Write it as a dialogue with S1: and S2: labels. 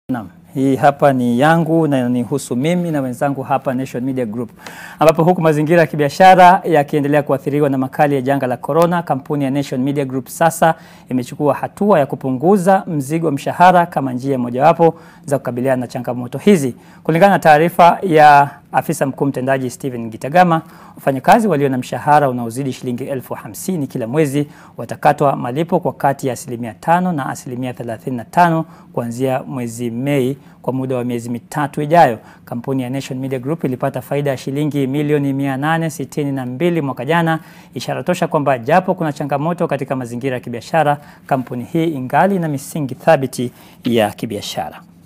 S1: Naam, hii hapa ni yangu na nihusu mimi na wenzangu hapa Nation Media Group, ambapo huku mazingira ya kibiashara yakiendelea kuathiriwa na makali ya janga la corona, kampuni ya Nation Media Group sasa imechukua hatua ya kupunguza mzigo wa mshahara kama njia mojawapo za kukabiliana na changamoto hizi. Kulingana na taarifa ya afisa mkuu mtendaji Steven Gitagama, wafanyakazi walio na mshahara unaozidi shilingi elfu hamsini kila mwezi watakatwa malipo kwa kati ya asilimia tano na asilimia 35 kuanzia mwezi Mei kwa muda wa miezi mitatu ijayo. Kampuni ya Nation Media Group ilipata faida ya shilingi milioni 862 mwaka jana, ishara tosha kwamba japo kuna changamoto katika mazingira ya kibiashara, kampuni hii ingali na misingi thabiti ya kibiashara.